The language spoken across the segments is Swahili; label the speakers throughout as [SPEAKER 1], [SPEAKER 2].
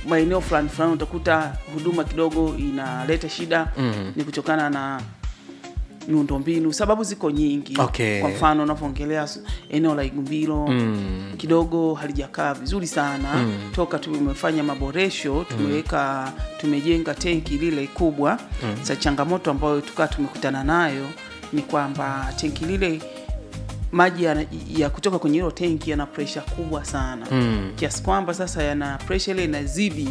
[SPEAKER 1] maeneo fulani fulani utakuta huduma kidogo inaleta shida
[SPEAKER 2] Mhm.
[SPEAKER 1] ni kutokana na miundombinu sababu ziko nyingi
[SPEAKER 2] Okay.
[SPEAKER 1] kwa mfano unavyoongelea s- eneo la igumbilo
[SPEAKER 2] Mm.
[SPEAKER 1] kidogo halijakaa vizuri sana
[SPEAKER 2] Mm.
[SPEAKER 1] toka tumefanya maboresho tumeweka tumejenga tenki lile kubwa
[SPEAKER 2] Mm.
[SPEAKER 1] sa changamoto ambayo tukaa tumekutana nayo ni kwamba tenki lile maji ya, ya kutoka kwenye hilo tenki yana presha kubwa sana
[SPEAKER 2] Mm.
[SPEAKER 1] kiasi kwamba sasa yana presha ile inazidi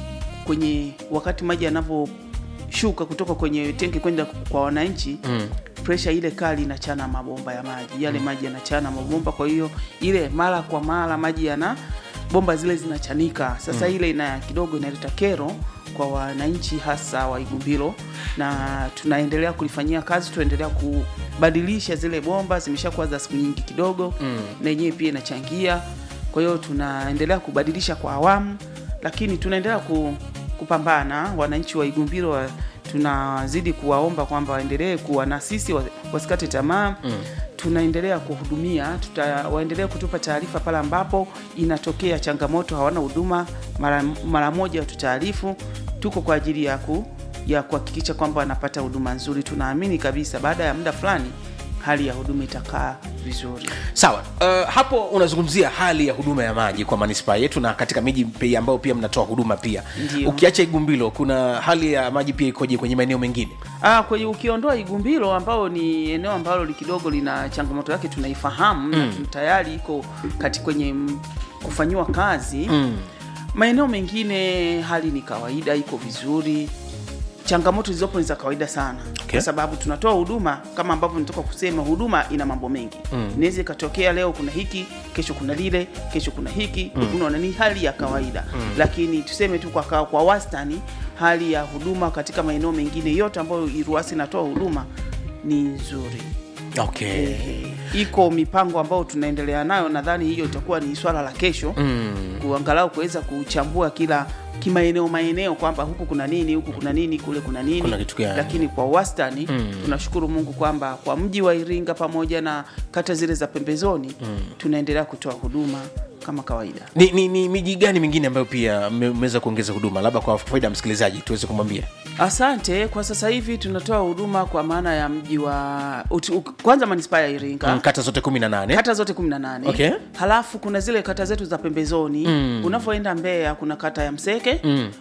[SPEAKER 1] kwenye wakati maji yanavyoshuka kutoka kwenye tenki kwenda kwa wananchi
[SPEAKER 2] Mm.
[SPEAKER 1] presha ile kali inachana mabomba ya maji yale maji yanachana mabomba kwa hiyo ile mara kwa mara maji yana bomba zile zinachanika sasa ile ina kidogo inaleta kero kwa wananchi hasa wa igumbilo na tunaendelea kulifanyia kazi tunaendelea kubadilisha zile bomba zimeshakuwa za siku nyingi kidogo
[SPEAKER 2] Mm.
[SPEAKER 1] na yenyewe pia inachangia kwa hiyo tunaendelea kubadilisha kwa awamu lakini tunaendelea ku, kupambana wananchi wa igumbilo wa, tunazidi kuwaomba kwamba waendelee kuwa na sisi wa- wasikate tamaa
[SPEAKER 2] Mm.
[SPEAKER 1] tunaendelea kuhudumia tuta, waendelee kutupa taarifa pale ambapo inatokea changamoto hawana huduma mara, mara moja tutaarifu tuko kwa ajili ya ku ya kuhakikisha kwamba wanapata huduma nzuri tunaamini kabisa baada ya muda fulani hali ya huduma itakaa vizuri
[SPEAKER 2] sawa uh, hapo unazungumzia hali ya huduma ya maji kwa manispaa yetu na katika miji pia ambayo pia mnatoa huduma pia
[SPEAKER 1] Ndio.
[SPEAKER 2] ukiacha igumbilo kuna hali ya maji pia ikoje kwenye maeneo mengine
[SPEAKER 1] Ah, kwenye ukiondoa Igumbilo ambao ni eneo ambalo li kidogo lina changamoto yake tunaifahamu mm. na tayari iko kati kwenye m- kufanyiwa kazi
[SPEAKER 2] mm.
[SPEAKER 1] maeneo mengine hali ni kawaida iko vizuri changamoto zilizopo ni za kawaida sana
[SPEAKER 2] Okay.
[SPEAKER 1] kwa sababu tunatoa huduma kama ambavyo nitoka kusema huduma ina mambo mengi
[SPEAKER 2] Mm.
[SPEAKER 1] inaweza ikatokea leo kuna hiki kesho kuna lile kesho kuna hiki mm. unaona ni hali ya kawaida mm. lakini tuseme tu kwa, kwa, kwa wastani hali ya huduma katika maeneo mengine yote ambayo iruasi inatoa huduma ni nzuri
[SPEAKER 2] okay
[SPEAKER 1] Ehe. iko mipango ambayo tunaendelea nayo nadhani hiyo itakuwa ni swala la kesho
[SPEAKER 2] mm.
[SPEAKER 1] kuangalau kuweza kuchambua kila kimaeneo maeneo kwamba huku kuna nini huku kuna nini kule kuna nini
[SPEAKER 2] Kuna kitu gani?
[SPEAKER 1] lakini kwa wastani
[SPEAKER 2] Mm.
[SPEAKER 1] tunashukuru mungu kwamba kwa mji wa iringa pamoja na kata zile za pembezoni tunaendelea kutoa huduma kama kawaida
[SPEAKER 2] ni, ni, ni miji gani mingine ambayo pia mme- mmeweza kuongeza huduma labda kwa faida ya msikilizaji tuweze kumwambia
[SPEAKER 1] asante kwa sasa hivi tunatoa huduma kwa maana ya mji wa uti- u- kwanza manispaa ya iringa
[SPEAKER 2] mm, kata zote kumi na nane
[SPEAKER 1] kata zote 18
[SPEAKER 2] Okay.
[SPEAKER 1] halafu kuna zile kata zetu za pembezoni
[SPEAKER 2] Mm.
[SPEAKER 1] unavyoenda mbeya kuna kata ya mseke
[SPEAKER 2] Mm.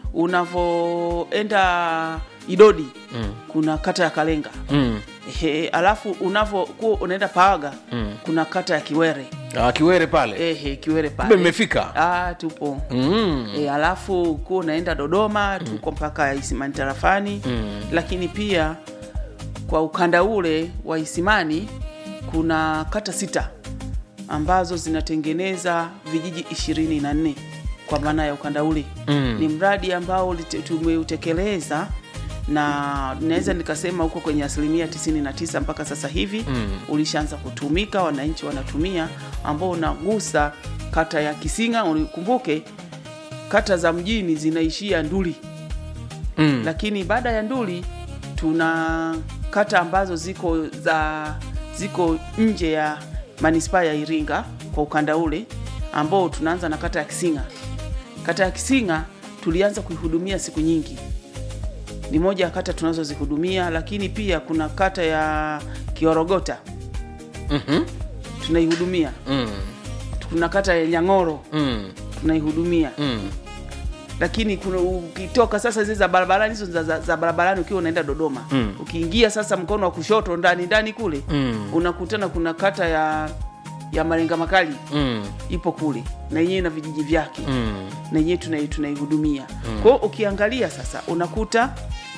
[SPEAKER 1] unavyoenda idodi
[SPEAKER 2] Mm.
[SPEAKER 1] kuna kata ya kalenga
[SPEAKER 2] mm.
[SPEAKER 1] Ehe, alafu unavyokuwa unaenda paaga
[SPEAKER 2] Mm.
[SPEAKER 1] kuna kata ya kiwere
[SPEAKER 2] ah, kiwere pale
[SPEAKER 1] Ehe, kiwere
[SPEAKER 2] kumbe
[SPEAKER 1] pale
[SPEAKER 2] mmefika
[SPEAKER 1] ah, tupo
[SPEAKER 2] mm.
[SPEAKER 1] e, alafu kuwa unaenda dodoma tuko mpaka isimani tarafani
[SPEAKER 2] Mm.
[SPEAKER 1] lakini pia kwa ukanda ule wa isimani kuna kata sita ambazo zinatengeneza vijiji ishirini na nne kwa maana ya ukanda ule
[SPEAKER 2] Mm.
[SPEAKER 1] ni mradi ambao ulite- tumeutekeleza na naweza nikasema huko kwenye asilimia 99 mpaka sasa hivi
[SPEAKER 2] Mm.
[SPEAKER 1] ulishaanza kutumika wananchi wanatumia ambao unagusa kata ya kisinga ukumbuke kata za mjini zinaishia nduli
[SPEAKER 2] Mm.
[SPEAKER 1] lakini baada ya nduli tuna kata ambazo ziko za ziko nje ya manispaa ya iringa kwa ukanda ule ambao tunaanza na kata ya kisinga kata ya kisinga tulianza kuihudumia siku nyingi ni moja ya kata tunazozihudumia lakini pia kuna kata ya kiorogota
[SPEAKER 2] Mhm.
[SPEAKER 1] tunaihudumia
[SPEAKER 2] Mm.
[SPEAKER 1] kuna kata ya nyang'oro
[SPEAKER 2] Mm.
[SPEAKER 1] tunaihudumia
[SPEAKER 2] Mm.
[SPEAKER 1] lakini kuna ukitoka sasa zile za barabarani hizo za, za, za barabarani ukiwa unaenda dodoma
[SPEAKER 2] Mm.
[SPEAKER 1] ukiingia sasa mkono wa kushoto ndani ndani kule
[SPEAKER 2] Mm.
[SPEAKER 1] unakutana kuna kata ya ya marenga makali
[SPEAKER 2] Mm.
[SPEAKER 1] ipo kule na yenyewe na vijiji vyake
[SPEAKER 2] Mm.
[SPEAKER 1] na yenyewe tunai- tunaihudumia kwa hiyo ukiangalia sasa unakuta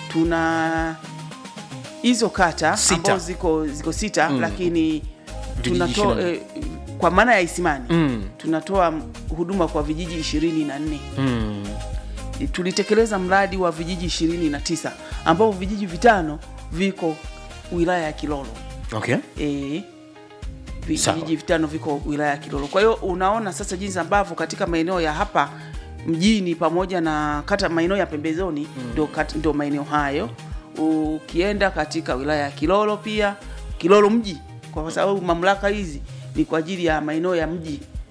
[SPEAKER 1] tuna hizo kata
[SPEAKER 2] Sita.
[SPEAKER 1] ambazo ziko ziko sita
[SPEAKER 2] Mm.
[SPEAKER 1] lakini
[SPEAKER 2] Vijiji
[SPEAKER 1] tunatoa
[SPEAKER 2] ishirini.
[SPEAKER 1] eh, kwa maana ya isimani
[SPEAKER 2] Mm.
[SPEAKER 1] tunatoa huduma kwa vijiji ishirini na nne
[SPEAKER 2] Mm.
[SPEAKER 1] tulitekeleza mradi wa vijiji ishirini na tisa ambapo vijiji vitano viko wilaya ya kilolo
[SPEAKER 2] okay
[SPEAKER 1] e, vi-
[SPEAKER 2] Sawa.
[SPEAKER 1] vijiji vitano viko wilaya ya kilolo kwa hiyo unaona sasa jinsi ambavyo katika maeneo ya hapa mjini pamoja na kata maeneo ya pembezoni ndo, kat- ndo maeneo hayo ukienda katika wilaya ya kilolo pia kilolo mji kwa sababu mamlaka hizi ni kwa ajili ya maeneo ya mji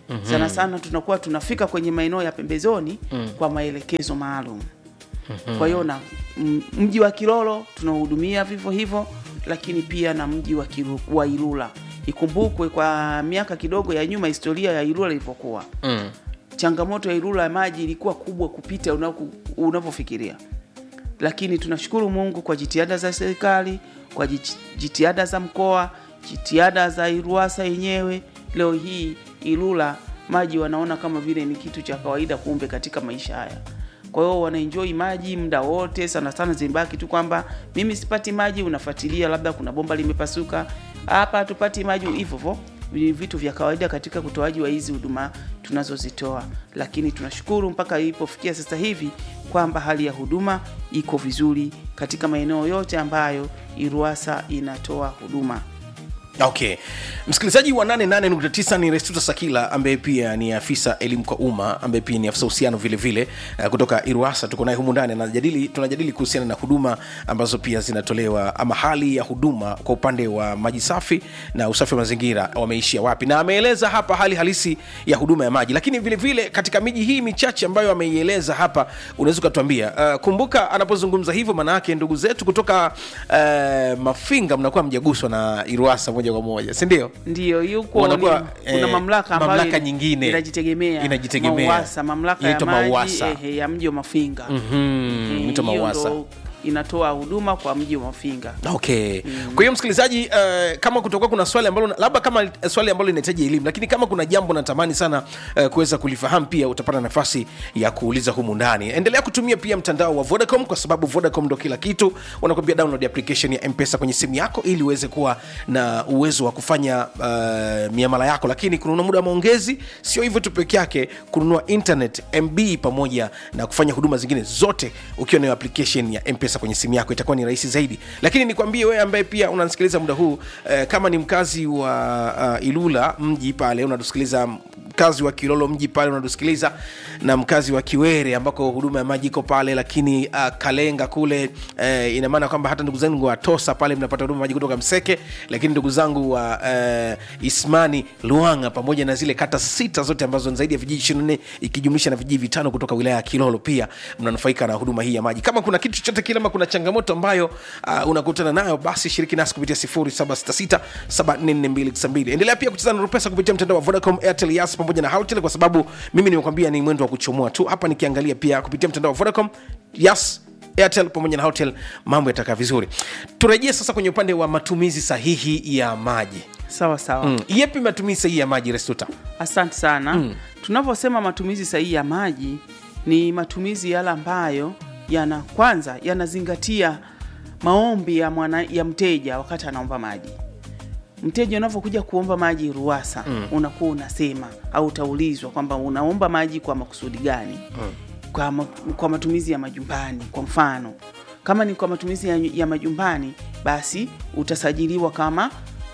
[SPEAKER 1] mm-hmm. sana sana tunakuwa tunafika kwenye maeneo ya pembezoni mm. kwa maelekezo maalum mm-hmm. kwa hiyo na m- mji wa Kilolo tunahudumia vivyo hivyo, lakini pia na mji wa, Kiru, wa Ilula. Ikumbukwe kwa miaka kidogo ya nyuma historia ya Ilula ilivyokuwa
[SPEAKER 2] mm.
[SPEAKER 1] changamoto ya Ilula ya maji ilikuwa kubwa kupita unaku- unavyofikiria, lakini tunashukuru Mungu kwa jitihada za serikali, kwa jit- jitihada za mkoa, jitihada za Iruwasa yenyewe. Leo hii Ilula maji wanaona kama vile ni kitu cha kawaida, kumbe katika maisha haya. Kwa hiyo wanaenjoy maji muda wote, sana sana zimbaki tu kwamba mimi sipati maji, unafuatilia labda kuna bomba limepasuka hapa, hatupati maji, hivyo hivyo ni vitu vya kawaida katika utoaji wa hizi huduma tunazozitoa, lakini tunashukuru mpaka ilipofikia sasa hivi kwamba hali ya huduma iko vizuri katika maeneo yote ambayo Iruwasa inatoa huduma.
[SPEAKER 2] okay msikilizaji wa 88.9 ni restuta sakila ambaye pia ni afisa elimu kwa umma ambaye pia ni afisa uhusiano vile vile uh, kutoka iruasa tuko naye humu ndani anajadili tunajadili kuhusiana na huduma ambazo pia zinatolewa ama hali ya huduma kwa upande wa maji safi na usafi wa mazingira wameishia wapi na ameeleza hapa hali halisi ya huduma ya maji lakini vile vile katika miji hii michache ambayo ameieleza hapa unaweza ukatuambia uh, kumbuka anapozungumza hivyo maana yake ndugu zetu kutoka uh, mafinga mnakuwa mjaguswa na iruasa moja kwa moja si ndio
[SPEAKER 1] Ndiyo, yuko
[SPEAKER 2] Wanakuwa,
[SPEAKER 1] ni- kuna
[SPEAKER 2] eh,
[SPEAKER 1] mamlaka ambayo
[SPEAKER 2] mamlaka
[SPEAKER 1] ina-
[SPEAKER 2] nyingine.
[SPEAKER 1] inajitegemea
[SPEAKER 2] Inajitegemea.
[SPEAKER 1] MAUWASA, mamlaka ya
[SPEAKER 2] Inaitwa
[SPEAKER 1] maji
[SPEAKER 2] MAUWASA.
[SPEAKER 1] ehe, ya mji wa Mafinga
[SPEAKER 2] Mhm,
[SPEAKER 1] Eh,
[SPEAKER 2] inaitwa
[SPEAKER 1] hiyo
[SPEAKER 2] MAUWASA.
[SPEAKER 1] ndo inatoa huduma kwa mji wa Mafinga.
[SPEAKER 2] okay kwa hiyo msikilizaji uh, kama kutokuwa kuna swali ambalo labda kama eh, swali ambalo linahitaji elimu lakini kama kuna jambo natamani sana uh, kuweza kulifahamu pia utapata nafasi ya kuuliza humu ndani endelea kutumia pia mtandao wa vodacom kwa sababu vodacom ndo kila kitu wanakwambia download application ya mpesa kwenye simu yako ili uweze kuwa na uwezo wa kufanya uh, miamala yako lakini kununua muda wa maongezi sio hivyo tu peke yake kununua internet mb pamoja na kufanya huduma zingine zote ukiwa nayo application ya mpesa kwenye simu yako itakuwa ni rahisi zaidi lakini nikwambie wewe ambaye pia unanisikiliza muda huu eh, kama ni mkazi wa uh, ilula mji pale unatusikiliza mkazi wa kilolo mji pale unatusikiliza na mkazi wa kiwere ambako huduma ya maji iko pale lakini uh, kalenga kule uh, ina maana kwamba hata ndugu zangu wa tosa pale mnapata huduma ya maji kutoka mseke lakini ndugu zangu wa uh, ismani luanga pamoja na zile kata sita zote ambazo ni zaidi ya vijiji 24 ikijumlisha na vijiji vitano kutoka wilaya ya kilolo pia mnanufaika na huduma hii ya maji kama kuna kitu chochote kile ama kuna changamoto ambayo uh, unakutana nayo basi shiriki nasi kupitia 0766744292 endelea pia kucheza na rupesa kupitia mtandao wa vodacom airtel yas pamoja na hautel kwa sababu mimi nimekwambia ni mwendo wa kuchomoa tu hapa nikiangalia pia kupitia mtandao wa vodacom yas airtel pamoja na hotel mambo yatakaa vizuri turejee sasa kwenye upande wa matumizi sahihi ya maji
[SPEAKER 1] Sawa sawa.
[SPEAKER 2] mm. yepi matumizi sahihi ya maji restuta
[SPEAKER 1] Asante sana. Mm. Tunavyosema matumizi sahihi ya maji ni matumizi yale ambayo yana kwanza yanazingatia maombi ya mwana, ya mteja wakati anaomba maji. Mteja unavyokuja kuomba maji Ruwasa mm. unakuwa unasema au utaulizwa kwamba unaomba maji kwa makusudi gani mm. kwa, ma, kwa matumizi ya majumbani. Kwa mfano kama ni kwa matumizi ya, ya majumbani, basi utasajiliwa kama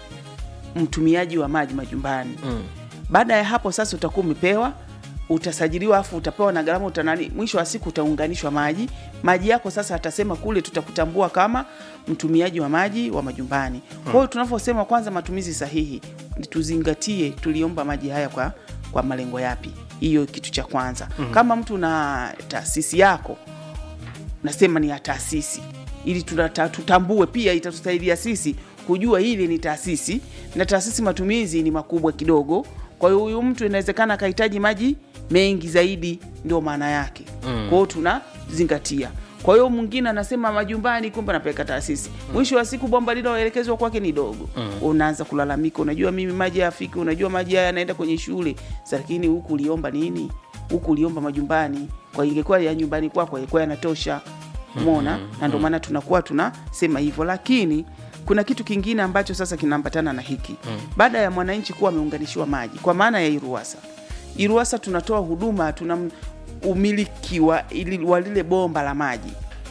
[SPEAKER 1] mtumiaji wa maji majumbani mm. baada ya hapo sasa utakuwa umepewa utasajiliwa afu utapewa na gharama utanani mwisho wa siku utaunganishwa maji maji yako sasa atasema kule tutakutambua kama mtumiaji wa maji wa majumbani kwa hiyo tunavyosema kwanza matumizi sahihi ni tuzingatie tuliomba maji haya kwa kwa malengo yapi hiyo kitu cha kwanza mm-hmm. kama mtu na taasisi yako nasema ni ya taasisi ili tunata, tutambue pia itatusaidia sisi kujua hili ni taasisi na taasisi matumizi ni makubwa kidogo kwa hiyo huyu mtu inawezekana akahitaji maji mengi zaidi ndio maana yake mm. kwa hiyo tunazingatia kwa hiyo mwingine anasema majumbani kumbe anapeleka taasisi mwisho wa siku bomba liloelekezwa kwake ni dogo mm. unaanza kulalamika unajua mimi maji hayafiki unajua maji haya yanaenda kwenye shule lakini huku uliomba nini huku uliomba majumbani kwa ingekuwa ya nyumbani kwako ilikuwa yanatosha umona mm-hmm. na ndio maana tunakuwa tunasema hivyo lakini kuna kitu kingine ambacho sasa kinaambatana na hiki mm. baada ya mwananchi kuwa ameunganishiwa maji kwa maana ya iruasa iruasa tunatoa huduma tuna umiliki wa, ili- wa lile bomba la maji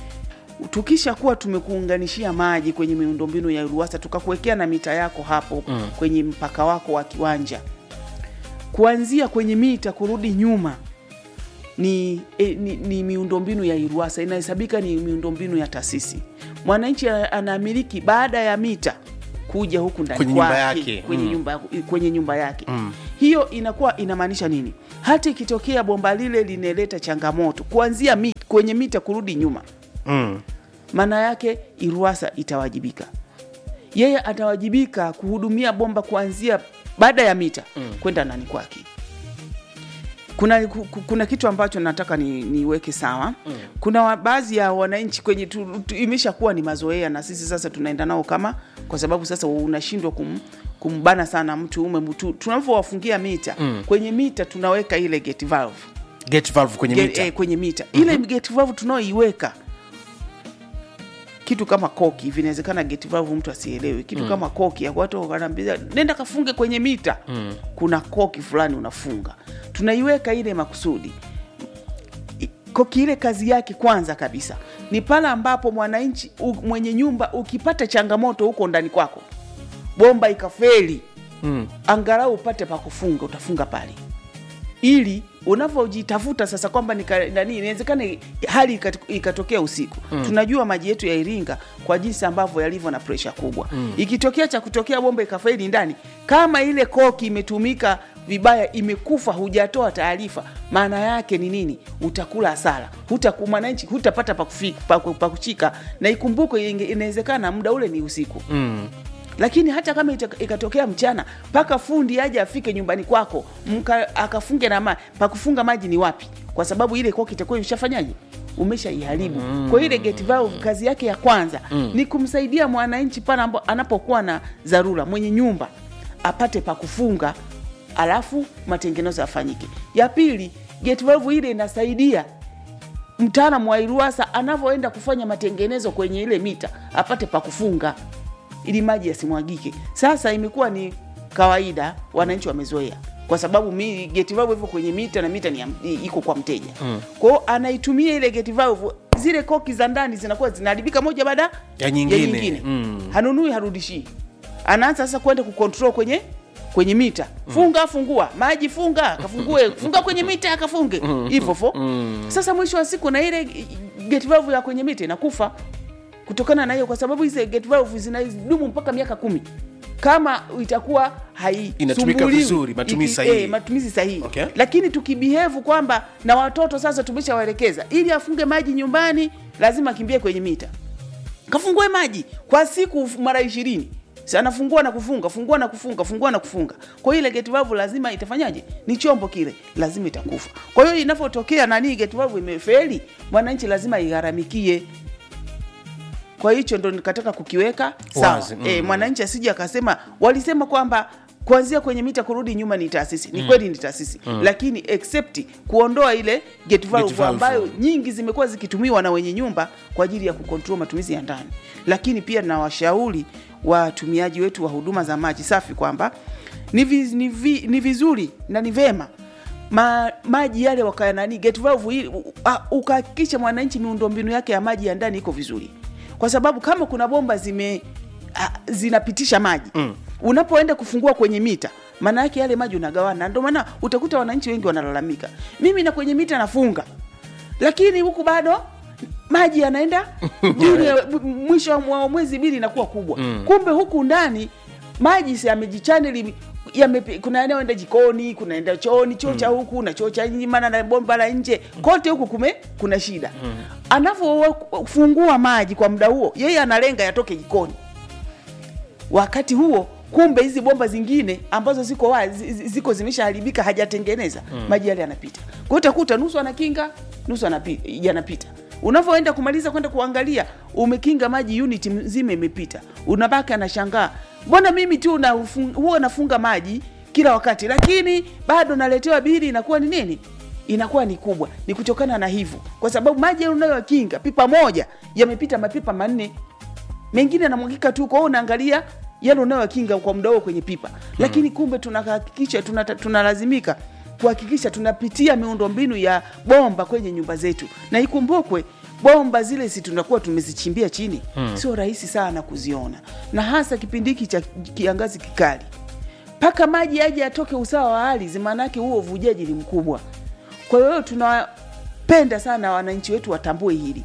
[SPEAKER 1] tukisha kuwa tumekuunganishia maji kwenye miundombinu ya iruasa tukakuwekea na mita yako hapo mm. kwenye mpaka wako wa kiwanja kuanzia kwenye mita kurudi nyuma ni, e, ni, ni miundombinu ya iruasa inahesabika ni miundombinu ya taasisi mwananchi ana- anamiliki baada ya mita kuja huku ndani
[SPEAKER 2] Kwenye nyumba
[SPEAKER 1] kwake,
[SPEAKER 2] yake.
[SPEAKER 1] kwenye,
[SPEAKER 2] Mm.
[SPEAKER 1] nyumba, kwenye nyumba yake mm. hiyo inakuwa inamaanisha nini hata ikitokea bomba lile linaleta changamoto kuanzia mi, kwenye mita kurudi nyuma
[SPEAKER 2] mm.
[SPEAKER 1] maana yake iruasa itawajibika yeye atawajibika kuhudumia bomba kuanzia baada ya mita mm. kwenda ndani kwake kuna, ku- ku- kuna kitu ambacho nataka ni, niweke sawa mm. kuna wa- baadhi ya wananchi kwenye tu, tu, imeshakuwa ni mazoea na sisi sasa tunaenda nao kama kwa sababu sasa unashindwa kum, kumbana sana mtu ume mtu tunavyowafungia mita mm. kwenye mita tunaweka ile gate valve
[SPEAKER 2] gate valve kwenye
[SPEAKER 1] Ge-
[SPEAKER 2] mita
[SPEAKER 1] eh, kwenye mita ile gate valve tunaoiweka kitu kama koki hivi inawezekana gate valve mtu asielewe kitu mm. kama koki ya watu wanaambia nenda kafunge kwenye mita mm. kuna koki fulani unafunga tunaiweka ile makusudi I- koki ile kazi yake kwanza kabisa ni pale ambapo mwananchi u- mwenye nyumba ukipata changamoto huko ndani kwako bomba ikafeli
[SPEAKER 2] mm.
[SPEAKER 1] angalau upate pa kufunga utafunga pale ili unavyojitafuta sasa kwamba nika- nani inawezekana hali ikat- ikatokea usiku mm. tunajua maji yetu ya iringa kwa jinsi ambavyo yalivyo na presha kubwa mm. ikitokea cha kutokea bomba ikafaili ndani kama ile koki imetumika vibaya imekufa hujatoa taarifa maana yake ni nini utakula hasara Hutaku- mwananchi hutapata pa kufi- pa ku- pa kushika na ikumbuke inge- inawezekana muda ule ni usiku
[SPEAKER 2] Mm.
[SPEAKER 1] lakini hata kama ita- ikatokea mchana mpaka fundi aje afike nyumbani kwako mka, akafunge na maji pakufunga maji ni wapi kwa sababu ile koki itakuwa imeshafanyaje umeshaiharibu mm. kwa hiyo ile gate valve kazi yake ya kwanza mm. ni kumsaidia mwananchi pale ambapo anapokuwa na dharura mwenye nyumba apate pa kufunga alafu matengenezo yafanyike ya pili gate valve ile inasaidia mtaalamu wa iruasa anavyoenda kufanya matengenezo kwenye ile mita apate pa kufunga ili maji yasimwagike sasa imekuwa ni kawaida wananchi wamezoea kwa sababu mi geti valve hivyo kwenye mita na mita ni ya- i- iko kwa mteja mm. kwao anaitumia ile geti valve zile koki za ndani zinakuwa zinaharibika moja baada
[SPEAKER 2] Ya nyingine. Mm.
[SPEAKER 1] hanunui harudishii anaanza sasa kwenda kucontrol kwenye kwenye mita funga fungua maji funga kafungue funga kwenye mita akafunge hivyo fo sasa mwisho wa siku na ile gate valve ya kwenye mita inakufa kutokana na hiyo kwa sababu hizi gate valve zinadumu mpaka miaka kumi kama itakuwa
[SPEAKER 2] Inatumika
[SPEAKER 1] haisumbuliwi.
[SPEAKER 2] vizuri, matumizi
[SPEAKER 1] Iki-
[SPEAKER 2] sahihi.
[SPEAKER 1] eh, matumizi sahihi
[SPEAKER 2] Okay.
[SPEAKER 1] lakini tukibihevu kwamba na watoto sasa tumeshawaelekeza ili afunge maji nyumbani lazima akimbie kwenye mita kafungue maji kwa siku mara ishirini Si anafungua na kufunga fungua na kufunga fungua na kufunga kwa hiyo ile gate valve lazima itafanyaje ni chombo kile lazima itakufa kwa hiyo inavyotokea nani gate valve imefeli mwananchi lazima igharamikie kwa hicho ndo nikataka kukiweka sawa
[SPEAKER 2] Wazi, mm.
[SPEAKER 1] e, mwananchi asije akasema walisema kwamba kuanzia kwenye mita kurudi nyuma ni taasisi ni kweli ni taasisi lakini except kuondoa ile gate valve,
[SPEAKER 2] valve.
[SPEAKER 1] ambayo nyingi zimekuwa zikitumiwa na wenye nyumba kwa ajili ya kukontrol matumizi ya ndani lakini pia na washauri watumiaji wetu wa huduma za maji safi kwamba ni, viz, ni, vi, ni vizuri na ni vema ma, maji yale wakaya nani gate valve ili- u- a- ukahakikisha mwananchi miundombinu yake ya maji ya ndani iko vizuri kwa sababu kama kuna bomba zime a, zinapitisha maji mm. unapoenda kufungua kwenye mita maana yake yale maji unagawana ndio maana utakuta wananchi wengi wanalalamika mimi na kwenye mita nafunga lakini huku bado maji yanaenda bili mwisho wa mwa- mwezi bili inakuwa kubwa mm. kumbe huku ndani maji si yamejichaneli yame, kuna yanayoenda jikoni kunaenda chooni choo cha huku na choo cha nje maana na bomba la nje kote huku kume kuna shida mm. anavyofungua maji kwa muda huo yeye analenga yatoke jikoni wakati huo kumbe hizi bomba zingine ambazo ziko wazi, zi- ziko zimeshaharibika hajatengeneza mm. maji yale yanapita kwa hiyo utakuta nusu anakinga nusu anapi- yanapita unavyoenda kumaliza kwenda kuangalia umekinga maji unit nzima imepita unabaki anashangaa mbona mimi tu na huwa nafunga maji kila wakati lakini bado naletewa bili inakuwa ni nini inakuwa ni kubwa ni kutokana na hivyo kwa sababu maji yale unayokinga pipa moja yamepita mapipa manne mengine yanamwagika tu kwao unaangalia yale unayokinga kwa muda huo kwenye pipa lakini kumbe tunahakikisha tunata- tunalazimika kuhakikisha tunapitia miundombinu ya bomba kwenye nyumba zetu na ikumbukwe bomba zile si tunakuwa tumezichimbia chini hmm. sio rahisi sana kuziona na hasa kipindi hiki cha kiangazi kikali mpaka maji aje atoke usawa wa ardhi maanake huo uvujaji ni mkubwa kwa hiyo tunapenda sana wananchi wetu watambue hili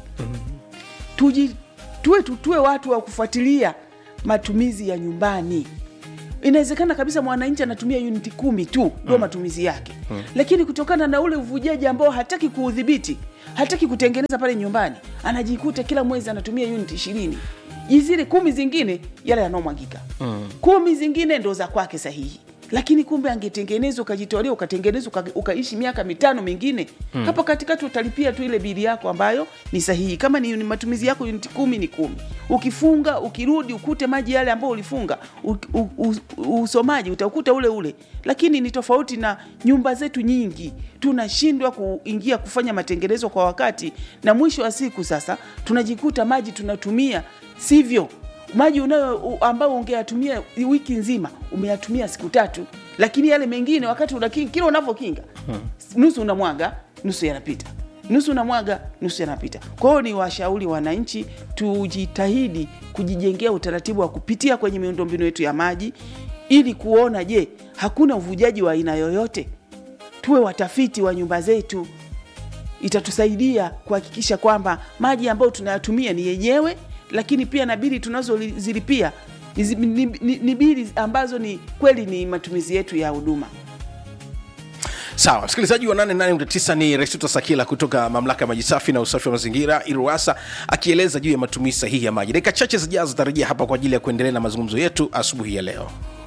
[SPEAKER 1] tuji tuwe tu- tuwe watu wa kufuatilia matumizi ya nyumbani inawezekana kabisa mwananchi anatumia uniti kumi tu ndio matumizi yake lakini kutokana na ule uvujaji ambao hataki kuudhibiti hataki kutengeneza pale nyumbani anajikuta kila mwezi anatumia uniti ishirini zile kumi zingine yale yanaomwagika kumi zingine ndo za kwake sahihi lakini kumbe angetengenezwa ukajitolea ukatengenezwa uka, ukaishi miaka mitano mingine mm. hapo katikati utalipia tu ile bili yako ambayo ni sahihi kama ni, ni matumizi yako uniti kumi ni kumi ukifunga ukirudi ukute maji yale ambayo ulifunga u, u, u, usomaji utakuta ule ule lakini ni tofauti na nyumba zetu nyingi tunashindwa kuingia kufanya matengenezo kwa wakati na mwisho wa siku sasa tunajikuta maji tunatumia sivyo maji unayo u- ambayo ungeyatumia wiki nzima umeyatumia siku tatu lakini yale mengine wakati unakinga kila unavyokinga nusu unamwaga nusu yanapita nusu unamwaga nusu yanapita kwa hiyo ni washauri wananchi tujitahidi kujijengea utaratibu wa kupitia kwenye miundombinu yetu ya maji ili kuona je hakuna uvujaji wa aina yoyote tuwe watafiti wa nyumba zetu itatusaidia kuhakikisha kwamba maji ambayo tunayatumia ni yenyewe lakini pia na bili tunazozilipia ni, zi- ni, ni, ni bili ambazo ni kweli ni matumizi yetu ya huduma
[SPEAKER 2] sawa msikilizaji wa 889 ni restuta sakila kutoka mamlaka ya maji safi na usafi wa mazingira iruasa akieleza juu ya matumizi sahihi ya maji dakika chache zijazo tarejea hapa kwa ajili ya kuendelea na mazungumzo yetu asubuhi ya leo